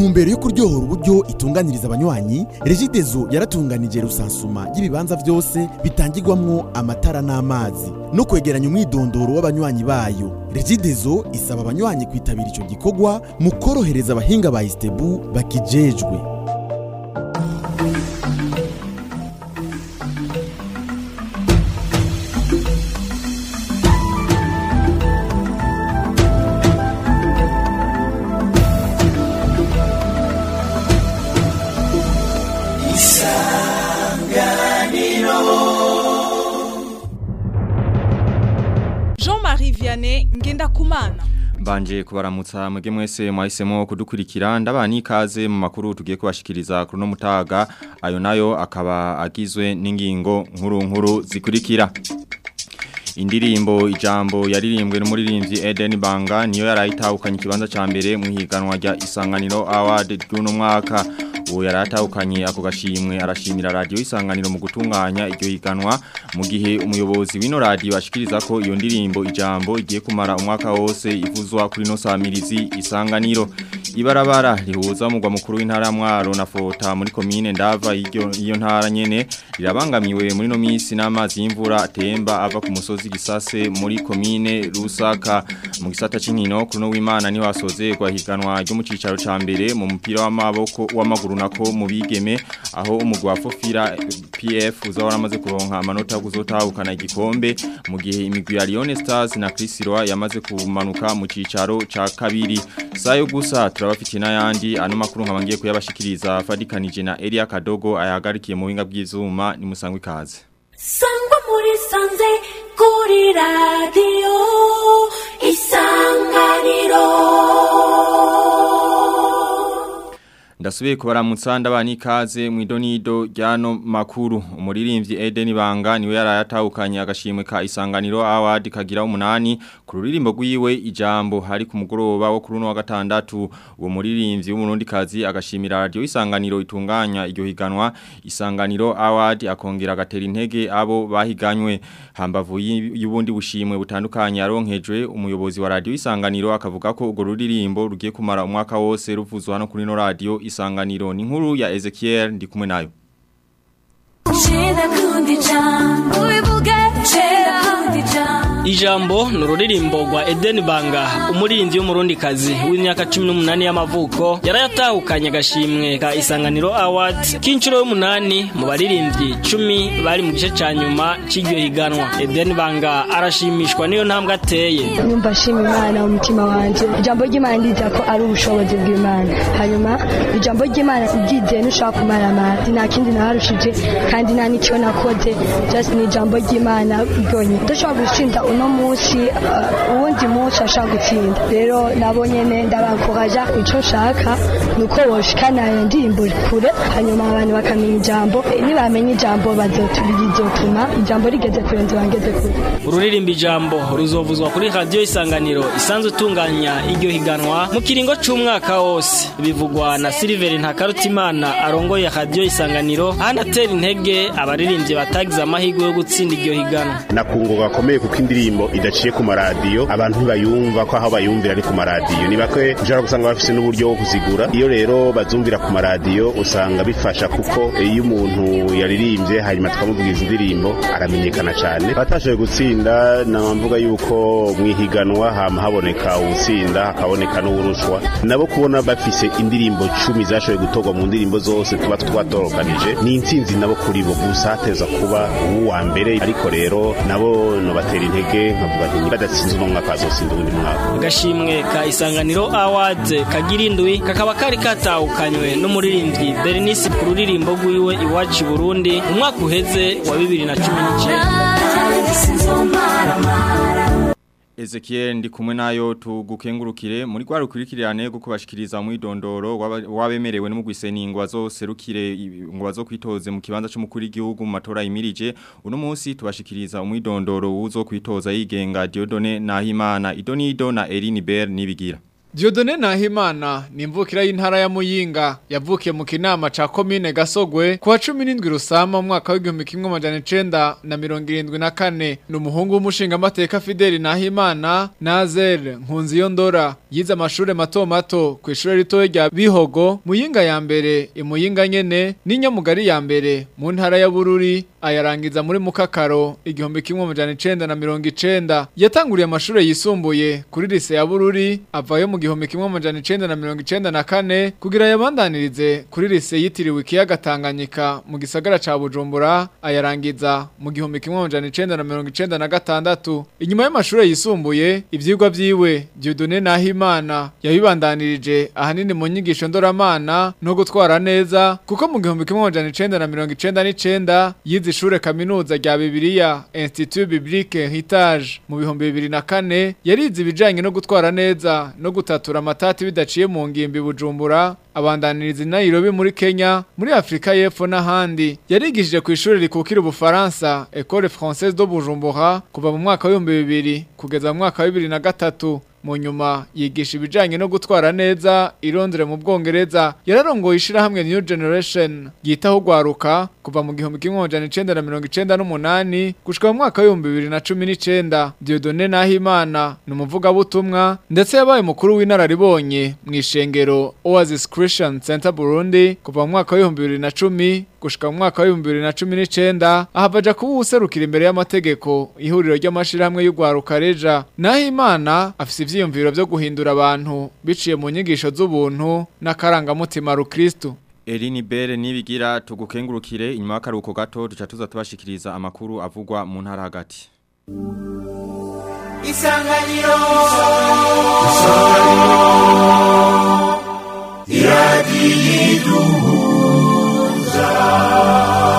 ntumbero yo kuryohora uburyo itunganiriza abanywanyi regidezo yaratunganije rusansuma y'ibibanza byose bitangirwamwo amatara n'amazi no kwegeranya umwidondoro w'abanywanyi bayo regidezo isaba abanywanyi kwitabira ico gikorwa mu korohereza abahinga ba istebu bakijejwe Jean-Marie Vianney Ngendakumana Mbanje kubaramutsa mwege mwese mwahisemo kudukurikira ndabani ikaze mu makuru tugiye kubashikiriza kuri no mutaga ayo nayo akaba agizwe n'ingingo nkuru nkuru zikurikira Indirimbo ijambo yaririmbwe n'umuririmbyi Eden Banga niyo yarayitahukanye ikibanza ca mbere mu higanwa rya Isanganiro Award ry'uno mwaka uwo yaratahukanye ako gashimwe arashimira radio Isanganiro mu gutunganya iryo higanwa mu gihe umuyobozi w'ino radio ashikiriza ko iyo ndirimbo ijambo igiye kumara umwaka wose ivuzwa kuri no samirizi Isanganiro ibarabara rihuza umugwa mukuru w'intara ya Mwaro na Fota muri komine ndava iyo iyo ntara nyene rirabangamiwe muri no misi n'amazi y'imvura atemba ava ku musozi gisase muri komine Rusaka mu gisata c'inkino kuno w'Imana ni wasozerwa higanwa ryo mu cicaro ca mbere mu mupira w'amaboko w'amaguru nako mu bigeme aho umugwa Fofira PF uzahora amaze kuronka amanota yo kuzotahukana igikombe mu gihe imigwi ya Lyon Stars na Chris Roy yamaze kumanuka mu cicaro ca kabiri sayo gusa turabafitiye n'ayandi ano makuru nkabangiye kuyabashikiriza fadikanije na Elia Kadogo ayahagarikiye mu winga bw'izuma ni musangwe ikaze sangwa muri sanze kuri radiyo isanganiro Ndasubiye kubaramutsa ndabani ikaze mu idonido ryano makuru umuririmbyi Eden Banga niwe yarayatahukanye agashimwe ka Isanganiro Award kagira umunani ku ruririmbo rwiwe ijambo hari ku mugoroba wo kuri uno wa gatandatu uwo muririmbyi w'umurundi kazi agashimira radio Isanganiro itunganya iryo higanwa Isanganiro Award akongera agatera intege abo bahiganywe hambavu y'ubundi bushimwe butandukanye yaronkejwe umuyobozi wa radio Isanganiro akavuga ko urwo ruririmbo rugiye kumara umwaka wose ruvuzwa hano kuri no radio Isanganiro ni nkuru ya Ezekiel ndi kumwe nayo Cheda kundi jam Uibuge Cheda kundi jam Ijambo ni ururirimbo rwa Eden Banga umuririmbyi w'umurundikazi w'imyaka 18 y'amavuko yarayatahukanye agashimwe ka Isanganiro Award k'inshuro y'umunani mu baririmbyi 10 bari mu gice ca nyuma c'iryo higanwa Eden Banga arashimishwa niyo ntambwe ateye numva nshima imana mu mutima wanjye ijambo ry'imana ndiza ko ari ubushobozi bw'imana hanyuma ijambo ry'imana ubyigiye ntushobora kumara amazi nta kindi naharushije kandi nta n'icyo nakoze just ni ijambo ry'imana ryonyine udashobora gutsinda uno munsi uh, uwundi munsi ashaka gutsinda rero nabo nyene ndabakoraja ico nshaka nuko woshikana iyo ndirimbo kure hanyuma abantu bakamenya ijambo Eh, nibamenya ijambo bazotuma ijambo rigeze kure nzi bangeze kure ururirimbo ijambo ruzovuzwa kuri radio Isanganiro isanzwe itunganya iryo higanwa mu kiringo c'umwaka wose bivugwa na Silver Ntakarutimana arongoye radio Isanganiro hanatera intege abaririmbyi batagize amahirwe yo gutsinda iryo higanwa nakungo gakomeye kuko indirimbo idaciye ku maradiyo abantu ntibayumva ko aho bayumvira ari ku maradiyo ni bakwe ushobora gusanga bafise n'uburyo bwo kuzigura iyo rero bazumvira ku maradiyo usanga bifasha kuko iyo umuntu yaririmbye hanyuma tukamuvugiza indirimbo aramenyekana cyane batashoboye gutsinda namvuga yuko mu ihiganwa hama haboneka uwutsinda hakaboneka n'uwurushwa nabo kubona bafise indirimbo cumi zashoboye gutorwa mu ndirimbo zose tuba twatorokanije ni intsinzi nabo kuri bo gusa hateza kuba uwa mbere ariko rero nabo nobatera intege nkavuga nti badatsinze uno mwaka bazotsinda uwundi mwaka agashimwe ka Isanganiro Awards kagira indwi kakaba kari katahukanywe n'umuririmbyi Bernice ku ruririmbo rwiwe iwacu i Burundi mu mwaka uheze wa 2019 Ezekiel ndi kumwe nayo tugukengurukire muri kwa rukurikirane guko bashikiriza mu idondoro wabemerewe n'umugwiseni ngo azoserukire ngo bazokwitoze mu kibanza cy'umukuru w'igihugu mu matora yimirije uno munsi tubashikiriza umwidondoro uzo kwitoza yigenga Diodone Nahimana Idonido na Eline Ber nibigira Diodone Nahimana ni imvukira y'intara ya Muyinga yavukiye mu kinama ca komine Gasogwe kuwa 17 Rusama mu mwaka w'igihumbi kimwe amajana icenda na mirongo irindwi na kane ni umuhungu w'umushinga amateka Fideli Nahimana Nazel Nkunziyo Ndora yize amashure mato mato ku ishure ritoya rya Bihogo Muyinga ya mbere imuyinga nyene n'inyamugari ya mbere mu ntara ya Bururi ayarangiza muri Mukakaro igihumbi kimwe amajana icenda na mirongo icenda yatanguriye amashure yisumbuye kuri lise ya Bururi avayo mu gihumbi kimwe amajana icenda na mirongo icenda na kane kugira yabandanirize kuri lise yitiriwe ikiyaga Tanganyika mu gisagara ca Bujumbura ayarangiza mu gihumbi kimwe amajana icenda na mirongo icenda na gatandatu inyuma y'amashure yisumbuye ivyigwa vyiwe Dieudonné Nahimana yabibandanirije ahanini mu nyigisho ndoramana no gutwara neza kuko mu gihumbi kimwe amajana icenda na mirongo icenda n'icenda yize ishure kaminuza rya Bibiliya Institut Biblique Heritage mu bihumbi bibiri na kane yarize ibijanye no gutwara neza no gutatura amatati bidaciye mu ngimbi Bujumbura abandaniriza i Nairobi muri Kenya muri Afrika y'Epfo n'ahandi yarigishije ku ishuri rikukira ubufaransa École Française de Bujumbura kuva mu mwaka wa 2000 kugeza mu mwaka wa 2003 mu nyuma yigisha ibijanye no gutwara neza irondere mu Bwongereza yararongoye ishirahamwe New Generation yitaho gwaruka kuva mu gihumbi kimwe amajana icenda na mirongo icenda n'umunani gushika mu mwaka w'ibihumbi bibiri na cumi n'icenda Dieudonné Nahimana ni umuvugabutumwa ndetse yabaye mukuru w'inararibonye mu ishengero Oasis Christian Center Burundi kuva mu mwaka w'ibihumbi bibiri na cumi gushika mu mwaka w'ibihumbi bibiri na cumi n'icenda ahavaja kuba uwuserukira imbere y'amategeko ihuriro ry'amashirahamwe y'ugwaruka reja Nahimana afise ivyiyumviro vyo guhindura abantu biciye mu nyigisho z'ubuntu n'akarangamutima rukristo Elini Bere nibigira tugukengurukire inyuma y'akaruko gato duca tuza tubashikiriza amakuru avugwa mu ntara hagati. Isanganiro Isanganiro Iradiyiduhuza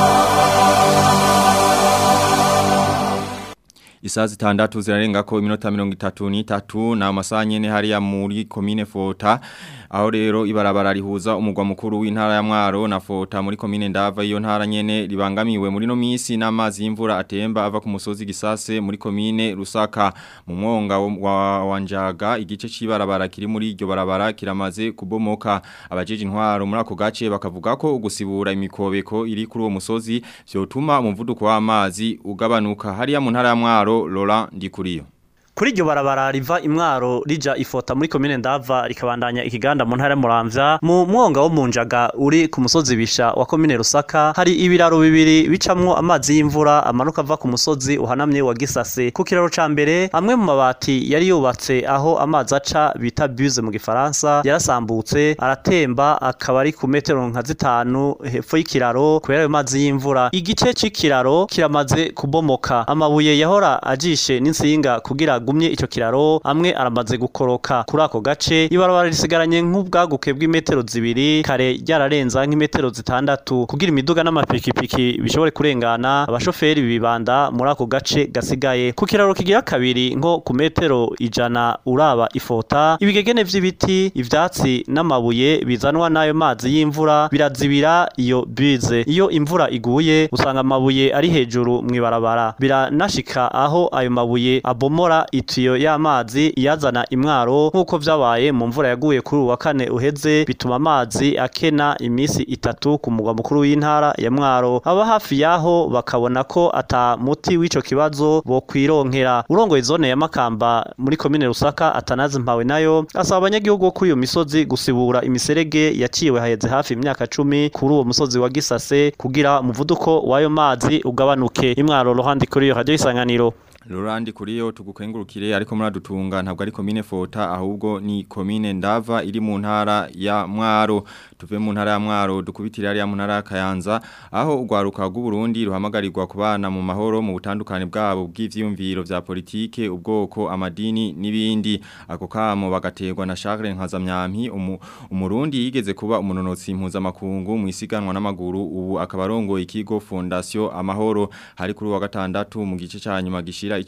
Isaa zitandatu zirarenga ko iminota mirongo itatu n'itatu na amasaha nyene hariya muri komine Fota aho rero ibarabara rihuza umugwa mukuru w'intara ya Mwaro na Fota muri komine Ndava iyo ntara nyene ribangamiwe muri no misi n'amazi y'imvura atemba ava ku musozi gisase muri komine Rusaka mu mwonga wa wanjaga igice c'ibarabara kiri muri iryo barabara kiramaze kubomoka abajeje intwaro muri ako gace bakavuga ko ugusibura imikobeko iri kuri uwo musozi vyotuma umuvuduko w'amazi ugabanuka hariya mu ntara ya Mwaro Laurent Ndikuriyo kuri iryo barabara riva imwaro rija ifota muri komine ndava rikabandanya ikiganda mu ntara muramvya mu mwonga wo munjaga uri ku musozi bisha wa komine rusaka hari ibiraro bibiri bicamwo amazi y'imvura amanuka ava ku musozi uhanamye wa gisase ku kiraro ca mbere amwe mu mabati yari yubatse aho amazi aca bita buse mu gifaransa yarasambutse aratemba akaba ari ku metero nka zitanu hepfo y'ikiraro kubera ayo mazi y'imvura igice c'ikiraro kiramaze kubomoka amabuye yahora ajishe n'insinga kugira gumye ico kiraro amwe aramaze gukoroka kuri ako gace ibarabara risigaranye nk'ubwaguke bw'imetero zibiri kare ryararenza nk'imetero zitandatu kugira imiduga n'amapikipiki bishobore kurengana abashoferi bibanda muri ako gace gasigaye ku kiraro kigira kabiri nko ku metero ijana uraba ifota ibigegene vy'ibiti ivyatsi n'amabuye bizanwa n'ayo mazi y'imvura birazibira iyo bize iyo imvura iguye usanga amabuye ari hejuru mw'ibarabara biranashika aho ayo mabuye abomora itiyo y'amazi iyazana imwaro nk'uko vyabaye mu mvura yaguye kuri uwa kane uheze bituma amazi akena imisi itatu ku mugwa mukuru w'intara ya mwaro aba hafi yaho bakabona ko ata muti w'ico kibazo bo kwironkera urongoye zone ya makamba muri komine rusaka atanazi mpawe nayo asaba abanyagihugu bo kuri iyo misozi gusibura imiserege yaciwe haheze hafi imyaka cumi kuri uwo musozi wa gisase kugira umuvuduko w'ayo mazi ugabanuke imwaro rohandi kuri iyo radio isanganiro Lorandi kuriyo tugukengurukire ariko muradutunga ntabwo ari komine Fota ahubwo ni komine Ndava iri mu ntara ya Mwaro tuve mu ntara ya Mwaro dukubitira ari ya mu ntara ya Kayanza aho ugwaruka rw'u Burundi ruhamagarirwa kubana mu mahoro mu butandukane bwabo bw'ivyumviro vya politike ubwoko amadini nibindi ako kamo bagaterwa na Charles Nkazamyampi umu, umurundi yigeze kuba umunonotsi mpuzamakungu mu isiganwa n'amaguru ubu akabarongo ikigo Fondation Amahoro hari kuri wa gatandatu mu gice ca nyuma gishira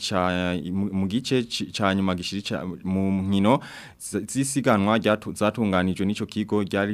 mu gice ca nyuma gishira mu nkino zisiganwa zatunganijwe n'ico kigo ryari rimaze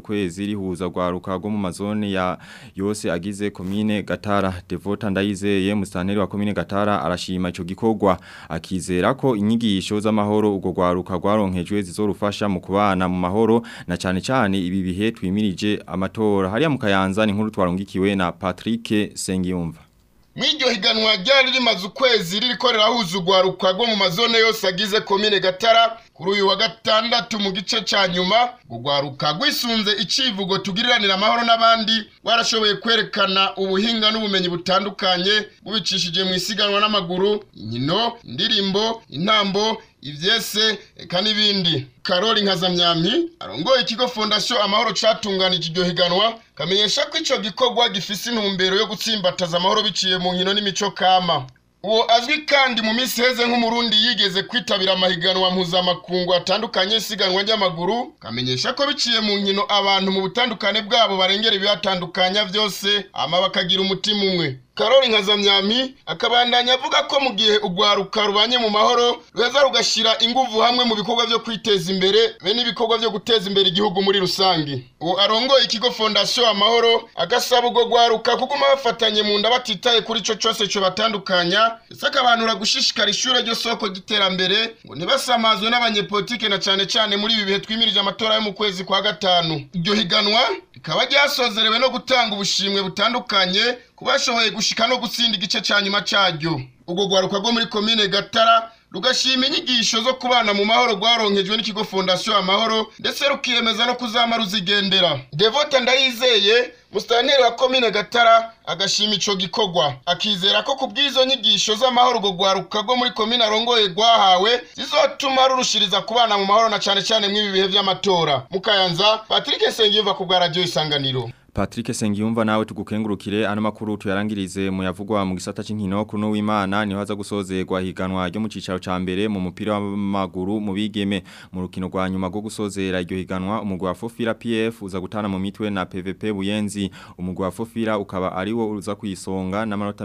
ukwezi rihuza gwaruka rwo mu mazone ya yose agize komine Gatara Devota Ndayizeye mustanteri wa komine Gatara arashima ico gikorwa akizera ko inyigisho z'amahoro ugo gwaruka gwaronkejwe zizorufasha mu kubana mu mahoro na cane cane ibi bihe twimirije amatora hariya mu Kayanza ni nkuru twarungikiwe na Patrick Sengiyumva Mwiryo higanwa ryari rimaze ukwezi ririko rirahuza urwaruka rwo mu mazone yose agize komine Gatara kuri uyu wa gatandatu mu gice ca nyuma urwaruka rwisunze icivugo tugiriranira amahoro n'abandi warashoboye kwerekana ubuhinga n'ubumenyi butandukanye bubicishije mu isiganwa n'amaguru inkino indirimbo intambo ivyese eka n'ibindi karori nkazamyampi arongoye ikigo fondasiyo amahoro catunganije iryo higanwa kamenyesha ko ico gikorwa gifise intumbero yo gutsimbataza amahoro biciye mu nkino n'imico kama uwo azwi kandi mu minsi heze nk'umurundi yigeze kwitabira amahiganwa mpuzamakungu atandukanye isiganwa ry'amaguru kamenyesha ko biciye mu nkino abantu mu butandukane bwabo barengera ibibatandukanya vyose ama bakagira umutima umwe karori nkazamyami akabandanya avuga ko mu gihe urwaruka rubanye mu mahoro ruheza rugashira inguvu hamwe mu bikorwa vyo kwiteza imbere be n'ibikorwa vyo guteza imbere igihugu muri rusange uwo arongoye ikigo fondasiyo amahoro agasaba urwo rwaruka kuguma bafatanye mu nda batitaye kuri ico cose co batandukanya ndetse akabanura gushishikara ishure ryo soko ry'iterambere ngo ntibasamazwe n'abanyepolitike na cane cane muri ibi bihe twimirije amatora yo mu kwezi kwa gatanu iryo higanwa rikaba ryasozerewe no gutanga ubushimwe butandukanye ku bashoboye gushika no gutsinda igice ca nyuma caryo urwo rwaruka rwo muri komine gatara rugashima inyigisho zo kubana mu mahoro rwaronkejwe n'ikigo fondasiyo amahoro ndetse rukiyemeza no kuzama ruzigendera devota ndayizeye musitanteri wa komine gatara agashima ico gikorwa akizera ko ku bw'izo nyigisho z'amahoro urwo rwaruka rwo muri komine arongoye rwahawe zizotuma rurushiriza kubana mu mahoro na cane cane mw'ibi bihe vy'amatora mukayanza patrick sengiyumva ku bwa radiyo isanganiro Patrick Sengiyumva nawe tugukengurukire ano makuru tuyarangirize mu yavugwa mu gisata c'inkino kuno w'Imana niho haza gusozerwa higanwa ryo mu cicaro ca mbere mu mupira w'amaguru mu bigeme mu rukino rwa nyuma rwo gusozera iryo higanwa umugwa wa Fofira PF uza gutana mu mitwe na PVP Buyenzi umugwa wa Fofira ukaba ari wo uza kuyisonga n'amanota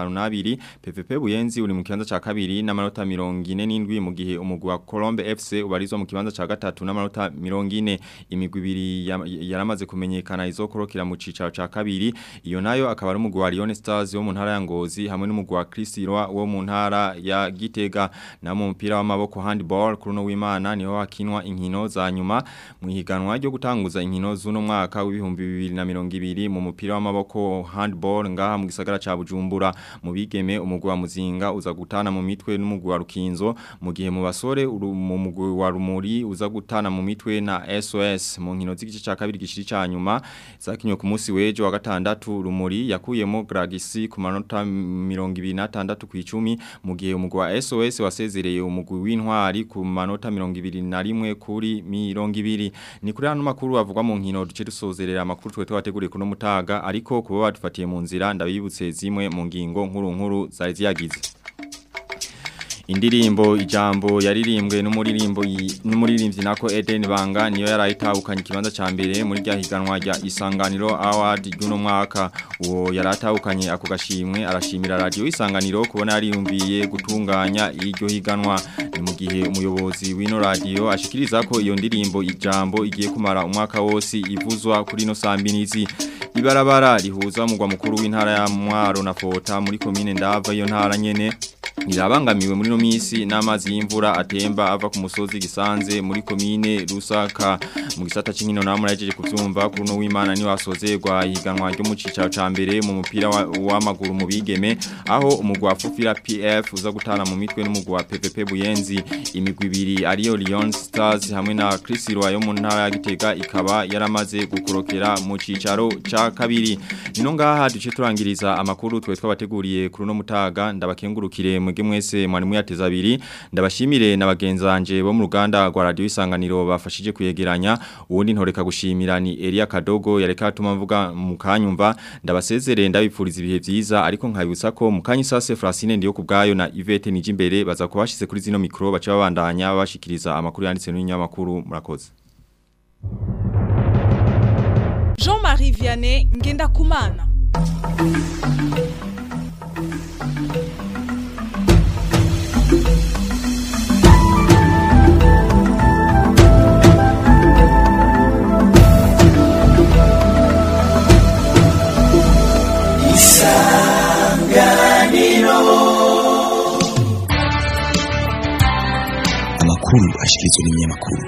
52 PVP Buyenzi uri mu kibanza ca kabiri n'amanota 47 mu gihe umugwa wa Colombe FC ubarizwa mu kibanza ca gatatu n'amanota 40 imigwi ibiri yaramaze kumenyekana izokoro kira mu cicaro ca kabiri iyo nayo akaba ari umugwa wa Lyon Stars wo mu ntara ya Ngozi hamwe n'umugwa wa Kristirwa wo mu ntara ya Gitega na mu mpira w'amaboko handball kuri no w'Imana niho hakinwa inkino za nyuma mu higanwa ryo gutanguza inkino z'uno mwaka w'ibihumbi 2020 mu mupira w'amaboko handball ngaha mu gisagara ca Bujumbura mu bigeme umugwa wa Muzinga uza gutana mu mitwe n'umugwa wa Rukinzo mu gihe mu basore mu mugwa wa Rumuri uza gutana mu mitwe na SOS mu nkino z'igice ca kabiri gishiri ca nyuma zakinyo ku munsi wejo wa gatandatu rumuri yakuyemo Gragisi ku manota 26 ku 10 mu gihe umugwa wa SOS wasezereye umugwi w'intwari ku manota 21 kuri 20 ni kuri hano makuru avugwa mu nkino duce dusozerera amakuru twe twateguriye kuno mutaga ariko kuba badufatiye mu nzira ndabibutse zimwe mu ngingo nkuru nkuru zari ziyagize indirimbo ijambo yaririmbwe n'umuririmbo n'umuririmbyi nako Eden Banga niyo yarayitahukanye ikibanza ca mbere muri rya higanwa rya Isanganiro Award y'uno mwaka uwo yaratahukanye ako gashimwe arashimira radio Isanganiro kubona yariyumviye gutunganya iryo higanwa ni mu gihe umuyobozi w'ino radio ashikiriza ko iyo ndirimbo ijambo igiye kumara umwaka wose ivuzwa kuri no sambinizi ibarabara rihuza umugwa mukuru w'intara ya Mwaro na Fota muri komine Ndava iyo ntara nyene irabangamiwe muri no misi n'amazi y'imvura atemba ava ku musozi gisanze muri komine Rusaka mu gisata c'inkino namwe yajeje kuvyumva kuri no w'Imana ni wasozerwa higanwa ryo mu cicaro ca mbere mu mupira w'amaguru mu bigeme aho umugwa Fufira PF uza gutana mu mitwe n'umugwa PPP Buyenzi imigwi ibiri ariyo Lyon Stars hamwe na Crisiro yo mu ntara ya Gitega ikaba yaramaze gukorokera mu cicaro ca kabiri nino ngaha duce turangiriza amakuru twe twabateguriye kuri no mutaga ndabakengurukire mwege mwese mwarimu yateza abiri ndabashimire na bagenzanje bo mu ruganda rwa radio isanganiro bafashije kuyegeranya uwundi ntoreka gushimira ni Elia Kadogo yareka atuma mvuga mu kanyumva ndabasezere ndabipfuriza ibihe vyiza ariko nkabibutsa ko mu kanyi sase Francine ndiyo kubgayo na Yvette Nijimbere baza kubashize kuri zino mikro baca babandanya bashikiriza amakuru yanditse n'inyamakuru murakoze Jean-Marie Vianney ngenda kumana amakuru ashikirizwa n'ibinyamakuru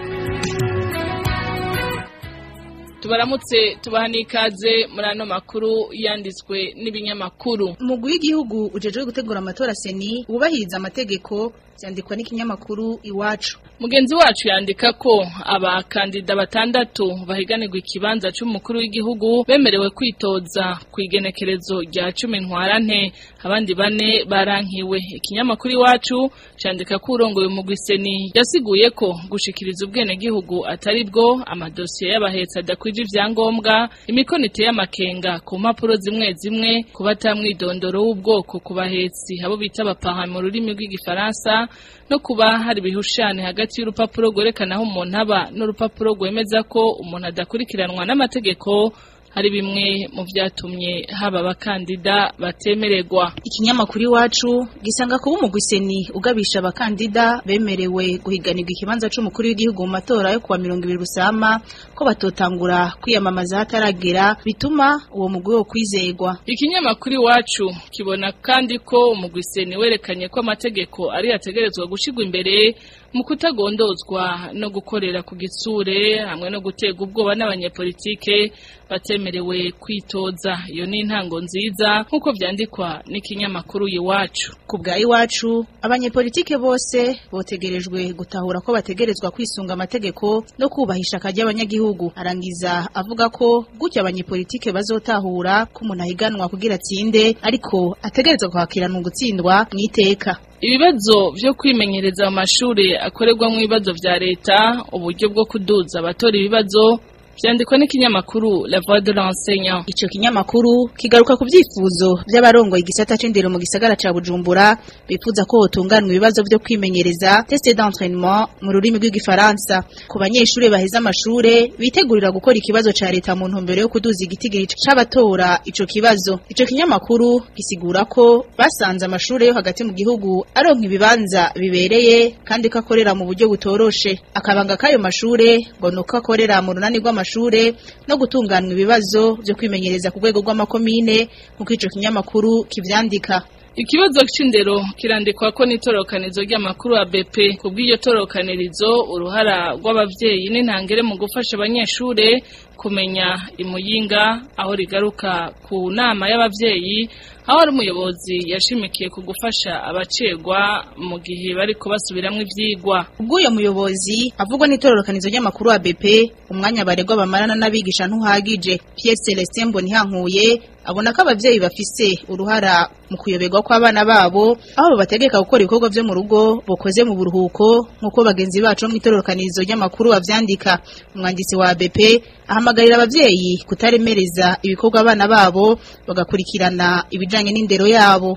tubaramutse tubaha n'ikaze muri ano makuru yanditswe n'ibinyamakuru umugwi w'igihugu ujejwe gutegura amatora seni wubahiriza amategeko byandikwa n'ikinyamakuru iwacu mugenzi wacu yandika ko abakandida batandatu bahiganirwa ikibanza cy'umukuru w'igihugu bemerewe kwitoza ku igenekerezo rya cumi ntwarante abandi bane barankiwe ikinyamakuru iwacu cyandika ko urongoye umugwi seni yasiguye ko gushikiriza ubwenegihugu atari bwo amadosiye y'abahetsi adakwije ivyangombwa imikono iteye amakenga ku mpapuro zimwe zimwe ku batamwidondoro w'ubwoko ku bahetsi abo bita abapaha mu rurimi rw'igifaransa no kuba hari ibihushane hagati y'urupapuro rwerekana aho umuntu aba n'urupapuro rwemeza ko umuntu adakurikiranwa n'amategeko hari bimwe mu byatumye haba abakandida batemererwa ikinyamakuru iwacu gisanga kuba umugwiseni ugabisha abakandida bemerewe guhiganirwa ikibanza c'umukuru w'igihugu mu matora yo kuwa mirongo ibiri rusama ko batotangura kwiyamamaza hataragera bituma uwo mugwi wo kwizegwa ikinyamakuru iwacu kibona kandi ko umugwiseni werekanye ko amategeko ari ategerezwa gushigwa imbere mu kutagondozwa no gukorera ku gitsure hamwe no gutega ubwoba n'abanyepolitike batemerewe kwitoza iyo ni intango nziza nk'uko byandikwa n'ikinyamakuru iwacu ku bwa iwacu abanyepolitike bose botegerejwe gutahura ko bategerezwa kwisunga amategeko no kubahisha akajya abanyagihugu arangiza avuga ko gutya abanyepolitike bazotahura ko umuntu ahiganwa kugira atsinde ariko ategerezwa kwakirana ugutsindwa mu iteka ibibazo byo kwimenyereza mu mashuri akorerwamo ibibazo bya leta uburyo bwo kuduza abatora ibibazo byandikwa n'ikinyamakuru La Voix de l'Enseignant. Ico kinyamakuru kigaruka ku byifuzo by'abarongoye igisata c'indero mu gisagara ca Bujumbura bifuza ko hotunganwa ibibazo byo kwimenyereza test d'entraînement mu rurimi rw'igifaransa ku banyeshuri baheza amashure bitegurira gukora ikibazo ca leta mu ntumbero yo kuduza igitigiri c'abatora ico kibazo. Ico kinyamakuru gisigura ko basanze amashure yo hagati mu gihugu aronka ibibanza bibereye kandi ko akorera mu buryo butoroshe. Akabanga k'ayo mashure ngo nuko akorera mu runani rw'amashure amashure no gutunganwa ibibazo byo kwimenyereza ku rwego rw'amakomine nk'uko ico kinyamakuru kivyandika Ikibazo c'indero kirandikwa ko n'itorokanizo ry'amakuru ya BP kubw'iyo torokanirizo uruhara rw'abavyeyi n'intangere mu gufasha abanyeshure kumenya imuyinga aho rigaruka ku nama y'abavyeyi aho ari umuyobozi yashimikiye ku gufasha abacegwa mu gihe bari kubasubiramwo ivyigwa ubw'uyo muyobozi avugwa n'itororokanizo ry'amakuru wa BP umwanya baregwa bamarana n'abigisha ntuhagije Pierre Celestin Mbonihankuye abona ko abavyeyi bafise uruhara mu kuyoberwa kw'abana babo aho babategeka gukora ibikorwa vyo mu rugo bokoze mu buruhuko nk'uko bagenzi bacu mu itororokanizo ry'amakuru bavyandika umwanditsi wa BP ahamagarira abavyeyi kutaremereza ibikorwa abana babo bagakurikirana ibijanye n'indero yabo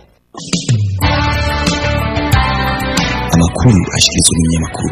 amakuru ashikirizwa n'ibinyamakuru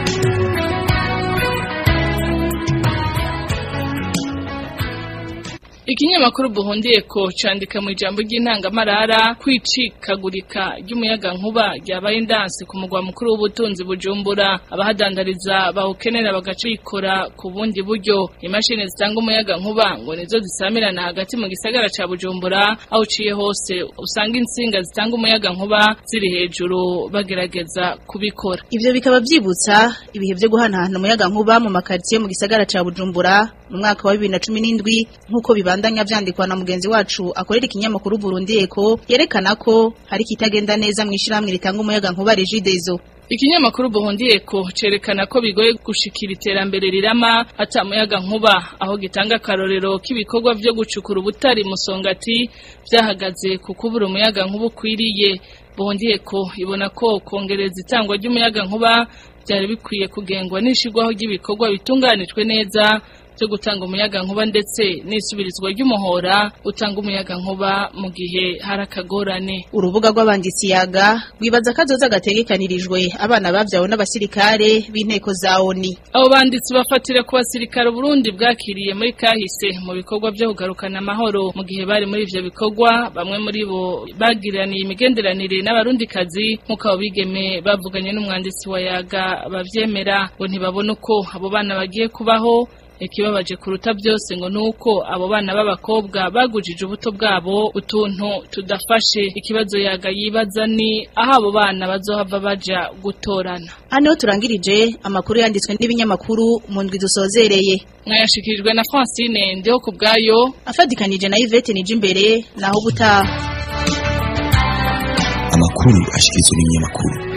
Ikinyamakuru buhundiye ko candika mu ijambo ry'intangamarara kwicikagurika ry'umuyaga nkuba ryabaye indansi ku mugwa mukuru w'ubutunzi bujumbura abahadandariza bawukenera bagacikora ku bundi buryo imashini zitanga umuyaga nkuba ngo nizo zisamirana hagati mu gisagara ca bujumbura aho uciye hose usanga insinga zitanga umuyaga nkuba ziri hejuru bagerageza kubikora ivyo bikaba vyibutsa ibihe vyo guhanahana umuyaga nkuba mu makaritsiye mu gisagara ca bujumbura mu mwaka wa bibiri na cumi n'indwi nk'uko bibandanya vyandikwa na mugenzi wacu akorera ikinyamakuru Burundi Eko yerekana ko hari kitagenda neza mu ishiramwe ritanga umuyaga nkuba Regideso Ikinyamakuru Burundi Eko cerekana ko bigoye gushikira iterambere rirama ata muyaga nkuba aho gitanga karorero k'ibikorwa vyo gucukura ubutari musongati vyahagaze ku kubura umuyaga nkuba ukwiriye Burundi Eko ibona ko kongereza itangwa ry'umuyaga nkuba byari bikwiye kugengwa n'ishigwaho ry'ibikorwa bitunganijwe neza byo gutanga umuyaga nkuba ndetse n'isubirizwa ry'umuhora utanga umuyaga nkuba mu gihe hari akagorane urubuga rw'abanditsi yaga rwibaza ko azoza gategekanirijwe abana bavyawe n'abasirikare b'inteko za ONI abo banditsi bafatira ku basirikare Burundi bwakiriye muri kahise mu bikorwa byo kugarukana amahoro mu gihe bari muri ivyo bikorwa bamwe muri bo bagiraniye imigenderanire n'abarundikazi nk'uko abo bigeme bavuganye n'umwanditsi wa yaga bavyemera ngo ntibabona uko abo bana bagiye kubaho ikibabaje kuruta byose ngo nuko abo bana b'abakobwa bagujije ubuto bwabo utuntu tudafashe ikibazo yaga yibaza ni aho abo bana bazohava baja gutorana hano turangirije amakuru yanditswe n'ibinyamakuru mu ndwi dusozereye mwayashikirijwe na Francine ndiho ku bwayo afadikanije na Yvette nije imbere naho gutaha amakuru ashikirizwa n'ibinyamakuru